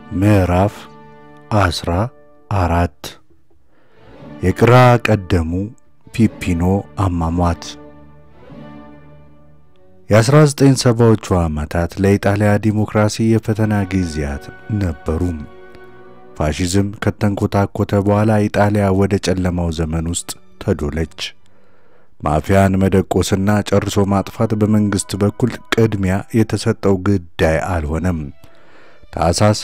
ምዕራፍ አስራ አራት የግራ ቀደሙ ፒፒኖ አሟሟት። የ1970ዎቹ ዓመታት ለኢጣሊያ ዲሞክራሲ የፈተና ጊዜያት ነበሩ። ፋሺዝም ከተንኮታኮተ በኋላ ኢጣሊያ ወደ ጨለማው ዘመን ውስጥ ተዶለች። ማፊያን መደቆስና ጨርሶ ማጥፋት በመንግሥት በኩል ቅድሚያ የተሰጠው ጉዳይ አልሆነም። ታኅሳስ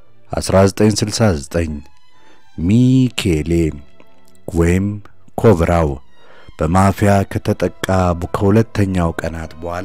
1969 ሚኬሌ ወይም ኮብራው በማፊያ ከተጠቃ ከሁለተኛው ቀናት በኋላ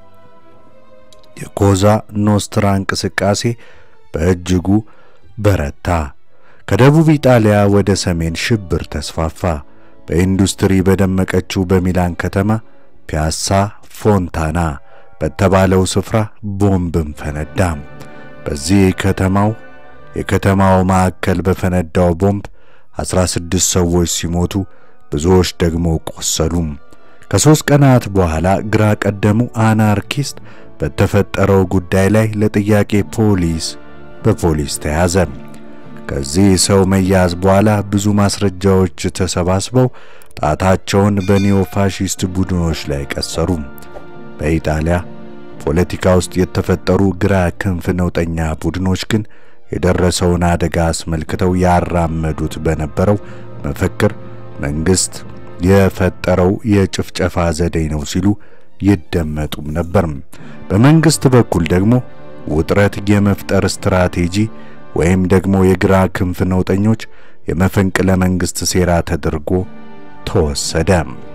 የኮዛ ኖስትራ እንቅስቃሴ በእጅጉ በረታ። ከደቡብ ኢጣሊያ ወደ ሰሜን ሽብር ተስፋፋ። በኢንዱስትሪ በደመቀችው በሚላን ከተማ ፒያሳ ፎንታና በተባለው ስፍራ ቦምብም ፈነዳ። በዚህ ከተማው የከተማው ማዕከል በፈነዳው ቦምብ 16 ሰዎች ሲሞቱ ብዙዎች ደግሞ ቆሰሉ። ከሦስት ቀናት በኋላ ግራ ቀደሙ አናርኪስት በተፈጠረው ጉዳይ ላይ ለጥያቄ ፖሊስ በፖሊስ ተያዘ። ከዚህ ሰው መያዝ በኋላ ብዙ ማስረጃዎች ተሰባስበው ጣታቸውን በኒዮ ፋሺስት ቡድኖች ላይ ቀሰሩ። በኢጣሊያ ፖለቲካ ውስጥ የተፈጠሩ ግራ ክንፍ ነውጠኛ ቡድኖች ግን የደረሰውን አደጋ አስመልክተው ያራመዱት በነበረው መፈክር መንግስት የፈጠረው የጭፍጨፋ ዘዴ ነው ሲሉ ይደመጡም ነበር። በመንግስት በኩል ደግሞ ውጥረት የመፍጠር ስትራቴጂ ወይም ደግሞ የግራ ክንፍ ነውጠኞች የመፈንቅለ መንግስት ሴራ ተደርጎ ተወሰደ።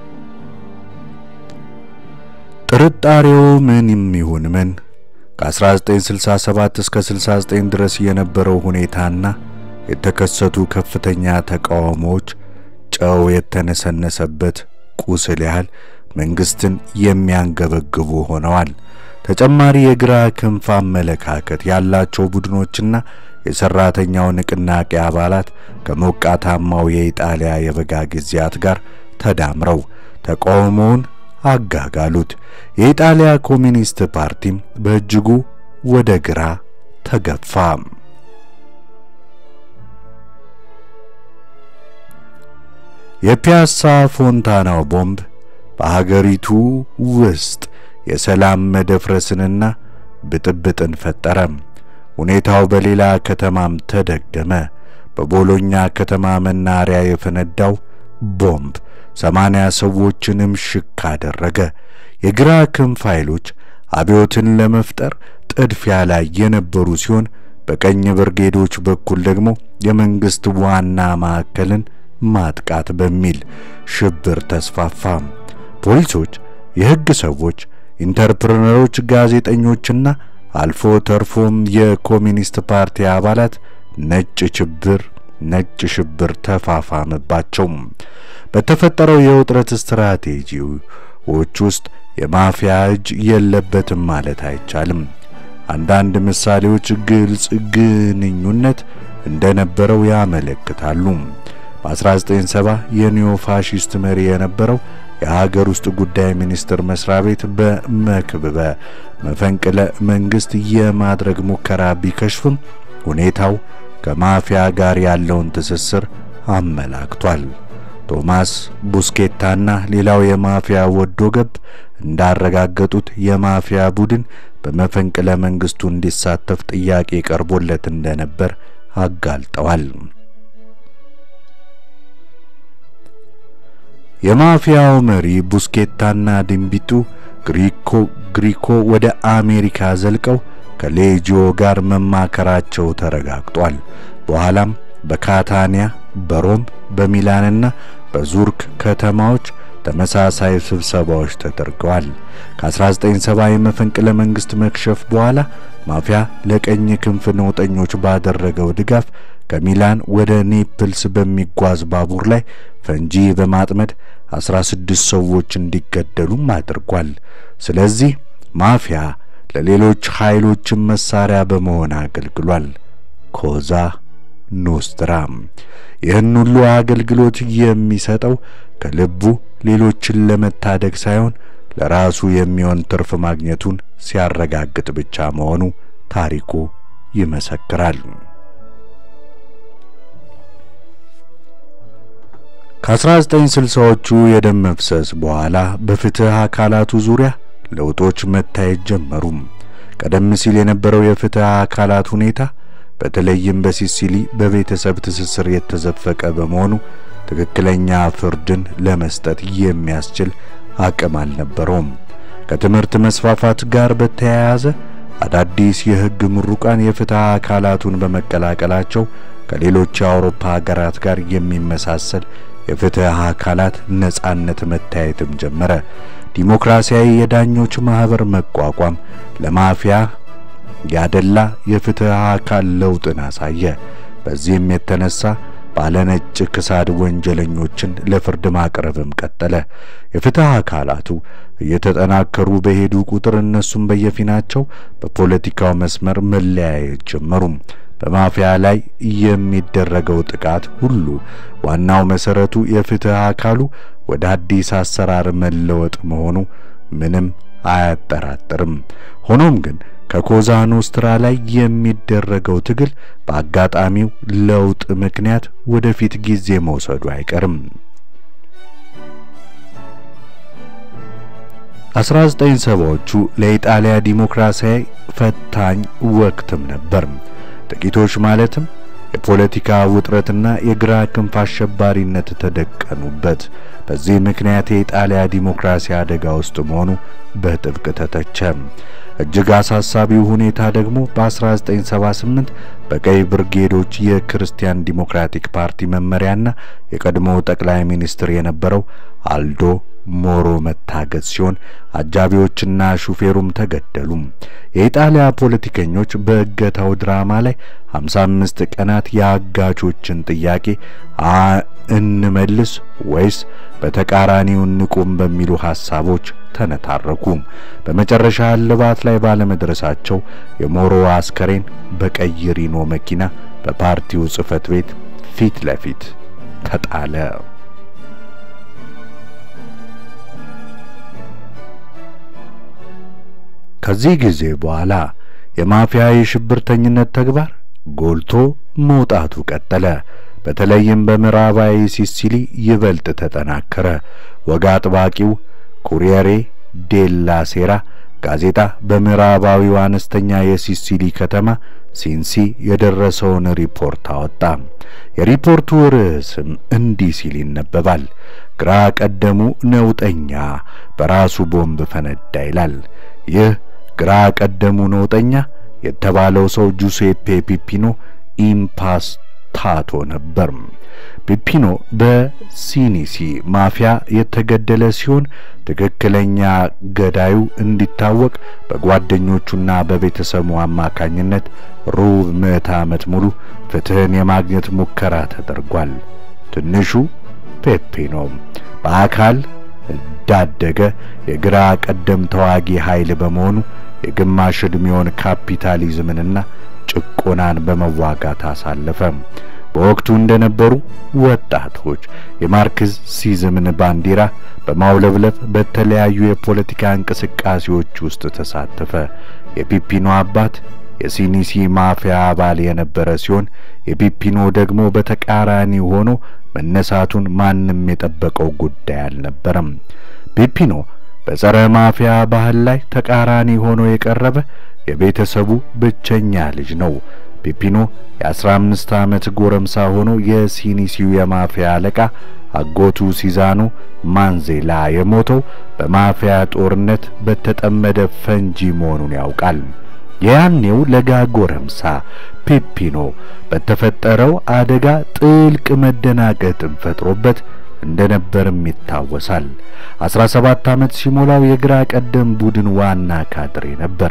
ጥርጣሬው ምንም ይሁን ምን ከ1967 እስከ 69 ድረስ የነበረው ሁኔታና የተከሰቱ ከፍተኛ ተቃውሞዎች ጨው የተነሰነሰበት ቁስል ያህል መንግስትን የሚያንገበግቡ ሆነዋል። ተጨማሪ የግራ ክንፍ አመለካከት ያላቸው ቡድኖችና የሰራተኛው ንቅናቄ አባላት ከሞቃታማው የኢጣሊያ የበጋ ጊዜያት ጋር ተዳምረው ተቃውሞውን አጋጋሉት። የኢጣሊያ ኮሚኒስት ፓርቲም በእጅጉ ወደ ግራ ተገፋ። የፒያሳ ፎንታናው ቦምብ በሀገሪቱ ውስጥ የሰላም መደፍረስንና ብጥብጥን ፈጠረ። ሁኔታው በሌላ ከተማም ተደገመ። በቦሎኛ ከተማ መናሪያ የፈነዳው ቦምብ ሰማንያ ሰዎችንም ሽክ አደረገ። የግራ ክንፍ ኃይሎች አብዮትን ለመፍጠር ጥድፊያ ላይ የነበሩ ሲሆን በቀኝ ብርጌዶች በኩል ደግሞ የመንግስት ዋና ማዕከልን ማጥቃት በሚል ሽብር ተስፋፋ። ፖሊሶች፣ የሕግ ሰዎች፣ ኢንተርፕረነሮች፣ ጋዜጠኞችና አልፎ ተርፎም የኮሚኒስት ፓርቲ አባላት ነጭ ሽብር ነጭ ሽብር ተፋፋመባቸው። በተፈጠረው የውጥረት ስትራቴጂዎች ውስጥ የማፊያ እጅ የለበትም ማለት አይቻልም። አንዳንድ ምሳሌዎች ግልጽ ግንኙነት እንደነበረው ያመለክታሉ። በ1970 የኒዮ ፋሺስት መሪ የነበረው የሀገር ውስጥ ጉዳይ ሚኒስቴር መስሪያ ቤት በመክበበ መፈንቅለ መንግስት የማድረግ ሙከራ ቢከሽፍም ሁኔታው ከማፊያ ጋር ያለውን ትስስር አመላክቷል። ቶማስ ቡስኬታና ሌላው የማፊያ ወዶ ገብ እንዳረጋገጡት የማፊያ ቡድን በመፈንቅለ መንግስቱ እንዲሳተፍ ጥያቄ ቀርቦለት እንደነበር አጋልጠዋል። የማፊያው መሪ ቡስኬታና ድንቢጡ ግሪኮ ግሪኮ ወደ አሜሪካ ዘልቀው ከሌጂዮ ጋር መማከራቸው ተረጋግጧል። በኋላም በካታኒያ፣ በሮም፣ በሚላንና በዙርክ ከተማዎች ተመሳሳይ ስብሰባዎች ተደርገዋል። ከ1970 የመፈንቅለ መንግስት መክሸፍ በኋላ ማፊያ ለቀኝ ክንፍ ነውጠኞች ባደረገው ድጋፍ ከሚላን ወደ ኔፕልስ በሚጓዝ ባቡር ላይ ፈንጂ በማጥመድ 16 ሰዎች እንዲገደሉም አድርጓል። ስለዚህ ማፊያ ለሌሎች ኃይሎችም መሳሪያ በመሆን አገልግሏል። ኮዛ ኖስትራ ይህን ሁሉ አገልግሎት የሚሰጠው ከልቡ ሌሎችን ለመታደግ ሳይሆን ለራሱ የሚሆን ትርፍ ማግኘቱን ሲያረጋግጥ ብቻ መሆኑ ታሪኩ ይመሰክራል። ከ1960ዎቹ የደም መፍሰስ በኋላ በፍትህ አካላቱ ዙሪያ ለውጦች መታየት ጀመሩ። ቀደም ሲል የነበረው የፍትህ አካላት ሁኔታ በተለይም በሲሲሊ በቤተሰብ ትስስር የተዘፈቀ በመሆኑ ትክክለኛ ፍርድን ለመስጠት የሚያስችል አቅም አልነበረውም። ከትምህርት መስፋፋት ጋር በተያያዘ አዳዲስ የሕግ ምሩቃን የፍትህ አካላቱን በመቀላቀላቸው ከሌሎች የአውሮፓ ሀገራት ጋር የሚመሳሰል የፍትህ አካላት ነጻነት መታየትም ጀመረ። ዲሞክራሲያዊ የዳኞች ማህበር መቋቋም ለማፊያ ያደላ የፍትህ አካል ለውጥን አሳየ። በዚህም የተነሳ ባለነጭ ክሳድ ወንጀለኞችን ለፍርድ ማቅረብም ቀጠለ። የፍትህ አካላቱ እየተጠናከሩ በሄዱ ቁጥር እነሱም በየፊናቸው በፖለቲካው መስመር መለያየት ጀመሩ። በማፊያ ላይ የሚደረገው ጥቃት ሁሉ ዋናው መሰረቱ የፍትህ አካሉ ወደ አዲስ አሰራር መለወጥ መሆኑ ምንም አያጠራጥርም። ሆኖም ግን ከኮዛ ኖስትራ ላይ የሚደረገው ትግል በአጋጣሚው ለውጥ ምክንያት ወደፊት ጊዜ መውሰዱ አይቀርም። 1970ዎቹ ለኢጣሊያ ዲሞክራሲያዊ ፈታኝ ወቅትም ነበር። ጥቂቶች ማለትም የፖለቲካ ውጥረትና የግራ ክንፍ አሸባሪነት ተደቀኑበት። በዚህ ምክንያት የኢጣሊያ ዲሞክራሲ አደጋ ውስጥ መሆኑ በጥብቅ ተተቸ። እጅግ አሳሳቢው ሁኔታ ደግሞ በ1978 በቀይ ብርጌዶች የክርስቲያን ዲሞክራቲክ ፓርቲ መመሪያና የቀድሞው ጠቅላይ ሚኒስትር የነበረው አልዶ ሞሮ መታገት ሲሆን አጃቢዎችና ሹፌሩም ተገደሉ። የኢጣሊያ ፖለቲከኞች በእገታው ድራማ ላይ 55 ቀናት የአጋቾችን ጥያቄ እንመልስ ወይስ በተቃራኒው እንቁም በሚሉ ሐሳቦች ተነታረኩ። በመጨረሻ እልባት ላይ ባለመድረሳቸው የሞሮ አስከሬን በቀይ ሪኖ መኪና በፓርቲው ጽሕፈት ቤት ፊት ለፊት ተጣለ። ከዚህ ጊዜ በኋላ የማፊያ የሽብርተኝነት ተግባር ጎልቶ መውጣቱ ቀጠለ። በተለይም በምዕራባዊ ሲሲሊ ይበልጥ ተጠናከረ። ወግ አጥባቂው ኩሪየሬ ዴላ ሴራ ጋዜጣ በምዕራባዊው አነስተኛ የሲሲሊ ከተማ ሲንሲ የደረሰውን ሪፖርት አወጣ። የሪፖርቱ ርዕስም እንዲህ ሲል ይነበባል። ግራ ቀደሙ ነውጠኛ በራሱ ቦምብ ፈነዳ ይላል። ይህ ግራ ቀደሙ ነውጠኛ የተባለው ሰው ጁሴፔ ፒፒኖ ኢምፓስታቶ ነበር። ፒፒኖ በሲኒሲ ማፊያ የተገደለ ሲሆን ትክክለኛ ገዳዩ እንዲታወቅ በጓደኞቹና በቤተሰቡ አማካኝነት ሩብ ምዕተ ዓመት ሙሉ ፍትህን የማግኘት ሙከራ ተደርጓል። ትንሹ ፔፒኖ በአካል እንዳደገ የግራ ቀደም ተዋጊ ኃይል በመሆኑ የግማሽ ዕድሜውን ካፒታሊዝምንና ጭቆናን በመዋጋት አሳለፈ። በወቅቱ እንደነበሩ ወጣቶች የማርክሲዝምን ባንዲራ በማውለብለብ በተለያዩ የፖለቲካ እንቅስቃሴዎች ውስጥ ተሳተፈ። የፒፒኖ አባት የሲኒሲ ማፊያ አባል የነበረ ሲሆን የፒፒኖ ደግሞ በተቃራኒ ሆኖ መነሳቱን ማንም የጠበቀው ጉዳይ አልነበረም። ፒፒኖ በጸረ ማፊያ ባህል ላይ ተቃራኒ ሆኖ የቀረበ የቤተሰቡ ብቸኛ ልጅ ነው። ፒፒኖ የአስራ አምስት ዓመት ጎረምሳ ሆኖ የሲኒሲው የማፊያ አለቃ አጎቱ ሲዛኖ ማንዜላ የሞተው በማፊያ ጦርነት በተጠመደ ፈንጂ መሆኑን ያውቃል። የያኔው ለጋ ጎረምሳ ፒፒኖ በተፈጠረው አደጋ ጥልቅ መደናገጥን ፈጥሮበት እንደነበርም ይታወሳል። 17 ዓመት ሲሞላው የግራ ቀደም ቡድን ዋና ካድሬ ነበር።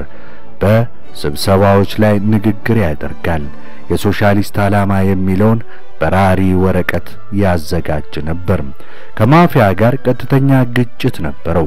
በስብሰባዎች ላይ ንግግር ያደርጋል። የሶሻሊስት ዓላማ የሚለውን በራሪ ወረቀት ያዘጋጅ ነበር። ከማፊያ ጋር ቀጥተኛ ግጭት ነበረው።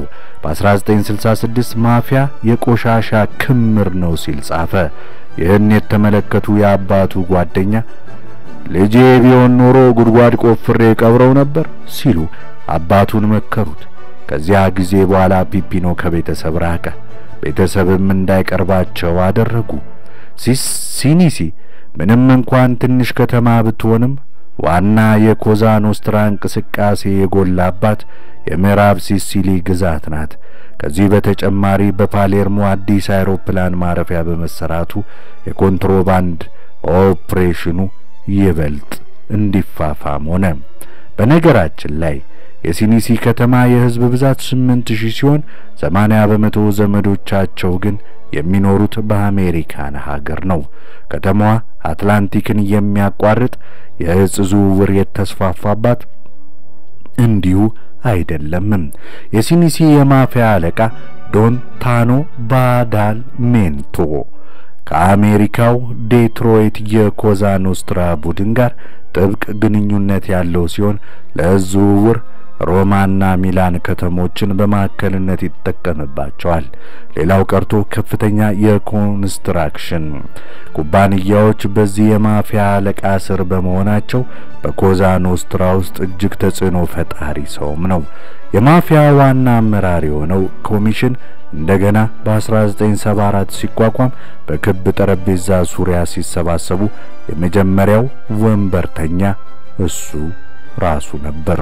በ1966 ማፊያ የቆሻሻ ክምር ነው ሲል ጻፈ። ይህን የተመለከቱ የአባቱ ጓደኛ ልጄ ቢሆን ኖሮ ጉድጓድ ቆፍሬ ቀብረው ነበር ሲሉ አባቱን መከሩት። ከዚያ ጊዜ በኋላ ፒፒኖ ከቤተሰብ ራቀ። ቤተሰብም እንዳይቀርባቸው አደረጉ። ሲኒሲ ምንም እንኳን ትንሽ ከተማ ብትሆንም ዋና የኮዛ ኖስትራ እንቅስቃሴ የጎላባት የምዕራብ ሲሲሊ ግዛት ናት። ከዚህ በተጨማሪ በፓሌርሞ አዲስ አውሮፕላን ማረፊያ በመሰራቱ የኮንትሮባንድ ኦፕሬሽኑ ይበልጥ እንዲፋፋም ሆነ። በነገራችን ላይ የሲኒሲ ከተማ የሕዝብ ብዛት ስምንት ሺህ ሲሆን ሰማንያ በመቶ ዘመዶቻቸው ግን የሚኖሩት በአሜሪካን ሀገር ነው። ከተማዋ አትላንቲክን የሚያቋርጥ የእጽ ዝውውር የተስፋፋባት እንዲሁ አይደለምም። የሲኒሲ የማፊያ አለቃ ዶን ታኖ ባዳል ሜንቶ ከአሜሪካው ዴትሮይት የኮዛ ኖስትራ ቡድን ጋር ጥብቅ ግንኙነት ያለው ሲሆን ለእጽ ዝውውር ሮማና ሚላን ከተሞችን በማዕከልነት ይጠቀምባቸዋል። ሌላው ቀርቶ ከፍተኛ የኮንስትራክሽን ኩባንያዎች በዚህ የማፊያ አለቃ ስር በመሆናቸው በኮዛ ኖስትራ ውስጥ እጅግ ተጽዕኖ ፈጣሪ ሰውም ነው። የማፊያ ዋና አመራር የሆነው ኮሚሽን እንደገና በ1974 ሲቋቋም በክብ ጠረጴዛ ዙሪያ ሲሰባሰቡ የመጀመሪያው ወንበርተኛ እሱ ራሱ ነበር።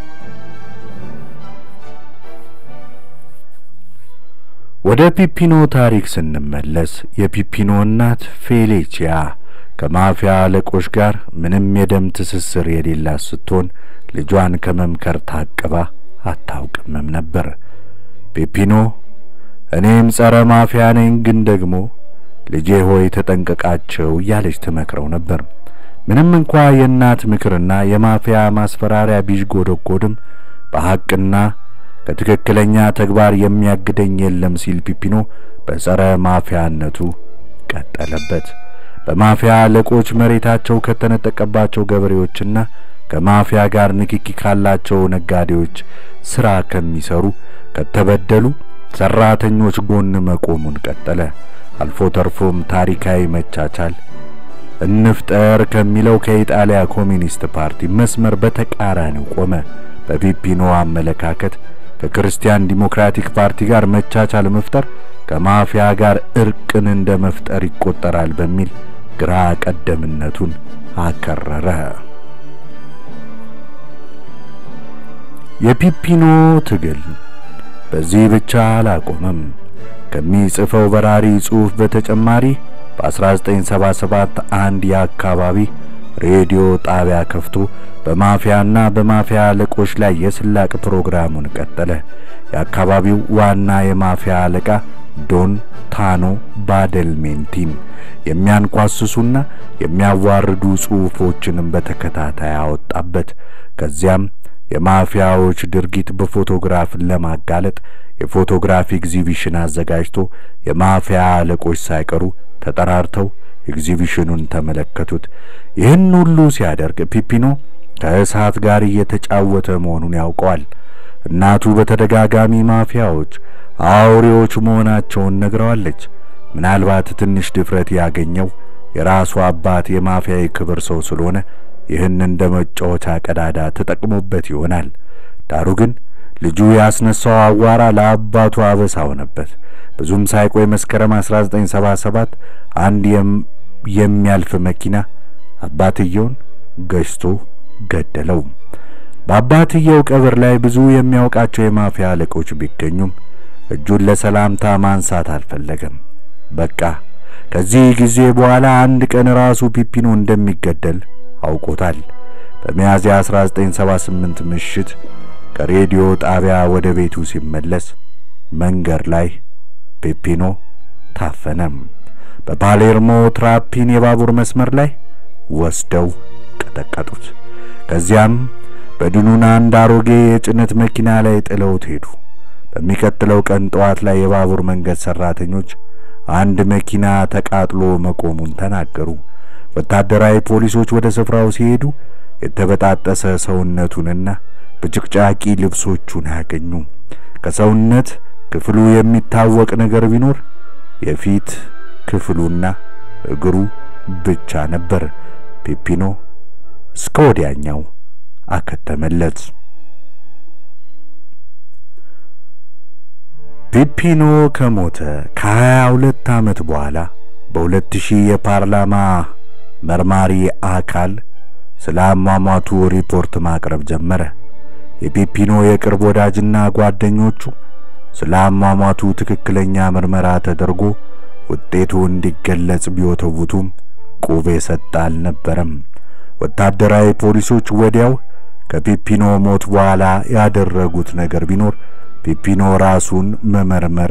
ወደ ፒፒኖ ታሪክ ስንመለስ የፒፒኖ እናት ፌሌቺያ ከማፊያ አለቆች ጋር ምንም የደም ትስስር የሌላት ስትሆን ልጇን ከመምከር ታቅባ አታውቅምም ነበር። ፒፒኖ እኔም ጸረ ማፊያ ነኝ፣ ግን ደግሞ ልጄ ሆይ ተጠንቀቃቸው እያለች ትመክረው ነበር። ምንም እንኳ የእናት ምክርና የማፊያ ማስፈራሪያ ቢዥጎደጎድም በሐቅና ከትክክለኛ ተግባር የሚያግደኝ የለም ሲል ፒፒኖ በጸረ ማፊያነቱ ቀጠለበት። በማፊያ አለቆች መሬታቸው ከተነጠቀባቸው ገበሬዎችና ከማፊያ ጋር ንክኪ ካላቸው ነጋዴዎች ስራ ከሚሰሩ ከተበደሉ ሰራተኞች ጎን መቆሙን ቀጠለ። አልፎ ተርፎም ታሪካዊ መቻቻል እንፍጠር ከሚለው ከኢጣሊያ ኮሚኒስት ፓርቲ መስመር በተቃራኒው ቆመ። በፒፒኖ አመለካከት ከክርስቲያን ዲሞክራቲክ ፓርቲ ጋር መቻቻል መፍጠር ከማፊያ ጋር እርቅን እንደ መፍጠር ይቆጠራል በሚል ግራ ቀደምነቱን አከረረ። የፒፒኖ ትግል በዚህ ብቻ አላቆመም። ከሚጽፈው በራሪ ጽሑፍ በተጨማሪ በ1977 አንድ የአካባቢ ሬዲዮ ጣቢያ ከፍቶ በማፊያና በማፊያ አለቆች ላይ የስላቅ ፕሮግራሙን ቀጠለ። የአካባቢው ዋና የማፊያ አለቃ ዶን ታኖ ባደልሜንቲን የሚያንኳስሱና የሚያዋርዱ ጽሑፎችንም በተከታታይ አወጣበት። ከዚያም የማፊያዎች ድርጊት በፎቶግራፍ ለማጋለጥ የፎቶግራፍ ኤግዚቢሽን አዘጋጅቶ የማፊያ አለቆች ሳይቀሩ ተጠራርተው ኤግዚቢሽኑን ተመለከቱት። ይህን ሁሉ ሲያደርግ ፒፒኖ ከእሳት ጋር እየተጫወተ መሆኑን ያውቀዋል። እናቱ በተደጋጋሚ ማፊያዎች አውሬዎች መሆናቸውን ነግረዋለች። ምናልባት ትንሽ ድፍረት ያገኘው የራሱ አባት የማፊያ የክብር ሰው ስለሆነ ይህን እንደ መጫወቻ ቀዳዳ ተጠቅሞበት ይሆናል። ዳሩ ግን ልጁ ያስነሳው አዋራ ለአባቱ አበሳ ሆነበት። ብዙም ሳይቆይ መስከረም 1977 አንድ የሚያልፍ መኪና አባትየውን ገጭቶ ገደለው። በአባትየው ቀብር ላይ ብዙ የሚያውቃቸው የማፊያ አለቆች ቢገኙም እጁን ለሰላምታ ማንሳት አልፈለገም። በቃ ከዚህ ጊዜ በኋላ አንድ ቀን ራሱ ፒፒኖ እንደሚገደል አውቆታል። በሚያዝያ 1978 ምሽት ከሬዲዮ ጣቢያ ወደ ቤቱ ሲመለስ መንገድ ላይ ፔፒኖ ታፈነም። በፓሌርሞ ትራፒን የባቡር መስመር ላይ ወስደው ቀጠቀጡት። ከዚያም በድኑን አንድ አሮጌ የጭነት መኪና ላይ ጥለውት ሄዱ። በሚቀጥለው ቀን ጠዋት ላይ የባቡር መንገድ ሰራተኞች አንድ መኪና ተቃጥሎ መቆሙን ተናገሩ። ወታደራዊ ፖሊሶች ወደ ስፍራው ሲሄዱ የተበጣጠሰ ሰውነቱንና በጭቅጫቂ ልብሶቹን አያገኙ። ከሰውነት ክፍሉ የሚታወቅ ነገር ቢኖር የፊት ክፍሉና እግሩ ብቻ ነበር። ፔፒኖ እስከ ወዲያኛው አከተመለት። ፔፒኖ ከሞተ ከሀያ ሁለት ዓመት በኋላ በ2000 የፓርላማ መርማሪ አካል ስለ አሟሟቱ ሪፖርት ማቅረብ ጀመረ። የፒፒኖ የቅርብ ወዳጅና ጓደኞቹ ስለ አሟሟቱ ትክክለኛ ምርመራ ተደርጎ ውጤቱ እንዲገለጽ ቢወተውቱም ቁብ የሰጠ አልነበረም። ወታደራዊ ፖሊሶች ወዲያው ከፒፒኖ ሞት በኋላ ያደረጉት ነገር ቢኖር ፒፒኖ ራሱን መመርመር፣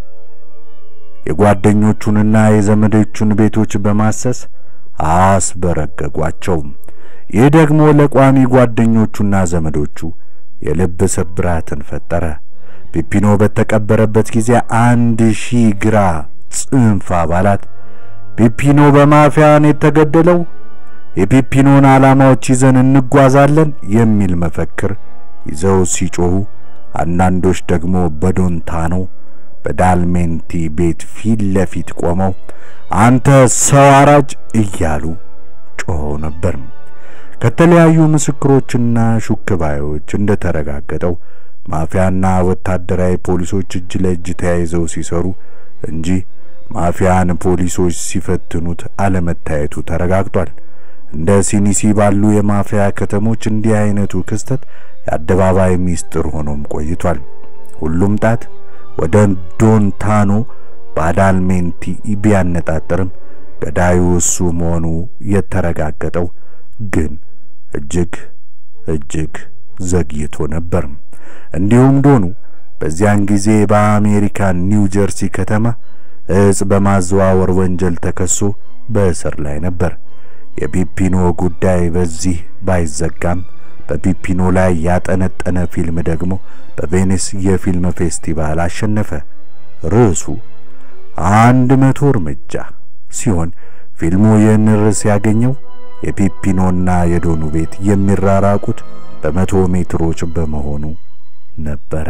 የጓደኞቹንና የዘመዶቹን ቤቶች በማሰስ አስበረገጓቸው። ይህ ደግሞ ለቋሚ ጓደኞቹና ዘመዶቹ የልብ ስብራትን ፈጠረ። ፒፒኖ በተቀበረበት ጊዜ አንድ ሺህ ግራ ጽንፍ አባላት ፒፒኖ በማፊያን የተገደለው የፒፒኖን ዓላማዎች ይዘን እንጓዛለን የሚል መፈክር ይዘው ሲጮኹ፣ አንዳንዶች ደግሞ በዶንታኖ በዳልሜንቲ ቤት ፊት ለፊት ቆመው አንተ ሰው አራጅ እያሉ ጮኸው ነበር። ከተለያዩ ምስክሮችና ሹክባዮች እንደተረጋገጠው ማፊያና ወታደራዊ ፖሊሶች እጅ ለእጅ ተያይዘው ሲሰሩ እንጂ ማፊያን ፖሊሶች ሲፈትኑት አለመታየቱ ተረጋግጧል። እንደ ሲኒሲ ባሉ የማፊያ ከተሞች እንዲህ አይነቱ ክስተት የአደባባይ ሚስጥር ሆኖም ቆይቷል። ሁሉም ጣት ወደ ዶንታኖ ባዳልሜንቲ ቢያነጣጥርም ገዳዩ እሱ መሆኑ የተረጋገጠው ግን እጅግ እጅግ ዘግይቶ ነበር። እንዲሁም ዶኑ በዚያን ጊዜ በአሜሪካን ኒው ጀርሲ ከተማ እጽ በማዘዋወር ወንጀል ተከሶ በእስር ላይ ነበር። የፒፒኖ ጉዳይ በዚህ ባይዘጋም በፒፒኖ ላይ ያጠነጠነ ፊልም ደግሞ በቬኒስ የፊልም ፌስቲቫል አሸነፈ። ርዕሱ አንድ መቶ እርምጃ ሲሆን ፊልሙ ይህን ርዕስ ያገኘው የፒፒኖና የዶኑ ቤት የሚራራቁት በመቶ ሜትሮች በመሆኑ ነበረ።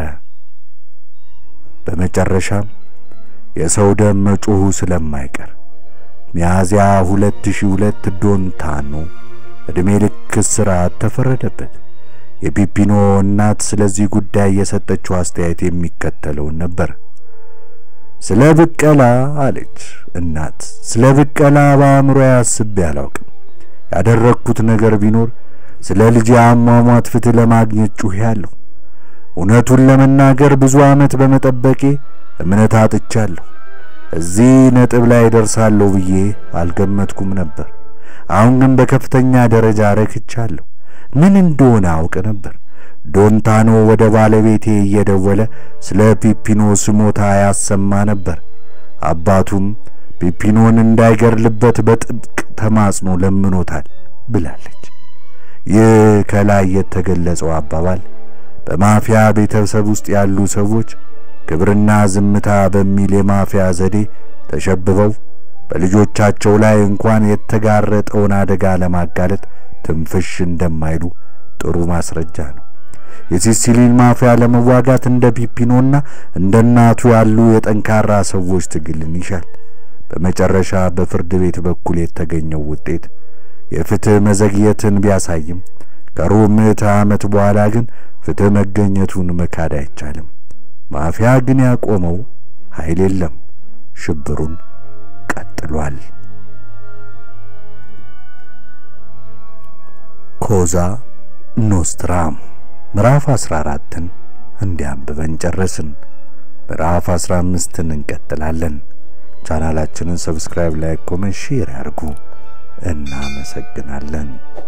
በመጨረሻም የሰው ደም መጮሁ ስለማይቀር ሚያዝያ 2002 ዶንታኖ ዕድሜ ልክ እስራት ተፈረደበት። የፒፒኖ እናት ስለዚህ ጉዳይ የሰጠችው አስተያየት የሚከተለውን ነበር። ስለ ብቀላ አለች እናት፣ ስለ ብቀላ በአእምሮ አስቤ አላውቅም። ያደረግኩት ነገር ቢኖር ስለ ልጅ አሟሟት ፍትሕ ለማግኘት ጩኸ ያለሁ። እውነቱን ለመናገር ብዙ ዓመት በመጠበቄ እምነት አጥቻለሁ። እዚህ ነጥብ ላይ ደርሳለሁ ብዬ አልገመትኩም ነበር። አሁን ግን በከፍተኛ ደረጃ ረክቻለሁ። ምን እንደሆነ አውቅ ነበር። ዶንታኖ ወደ ባለቤቴ እየደወለ ስለ ፒፒኖ ስሞታ ያሰማ ነበር። አባቱም ፒፒኖን እንዳይገርልበት በጥብቅ ተማጽኖ ለምኖታል ብላለች። ይህ ከላይ የተገለጸው አባባል በማፊያ ቤተሰብ ውስጥ ያሉ ሰዎች ክብርና ዝምታ በሚል የማፊያ ዘዴ ተሸብበው በልጆቻቸው ላይ እንኳን የተጋረጠውን አደጋ ለማጋለጥ ትንፍሽ እንደማይሉ ጥሩ ማስረጃ ነው። የሲሲሊን ማፊያ ለመዋጋት እንደ ፒፒኖና እንደ እናቱ ያሉ የጠንካራ ሰዎች ትግልን ይሻል። በመጨረሻ በፍርድ ቤት በኩል የተገኘው ውጤት የፍትህ መዘግየትን ቢያሳይም ከሩብ ምዕተ ዓመት በኋላ ግን ፍትህ መገኘቱን መካድ አይቻልም። ማፊያ ግን ያቆመው ኃይል የለም። ሽብሩን ቀጥሏል። ኮዛ ኖስትራም ምዕራፍ 14ን እንዲያንብበን ጨረስን። ምዕራፍ 15ን እንቀጥላለን። ቻናላችንን ሰብስክራይብ፣ ላይክ፣ ኮሜንት፣ ሼር ያርጉ። እናመሰግናለን።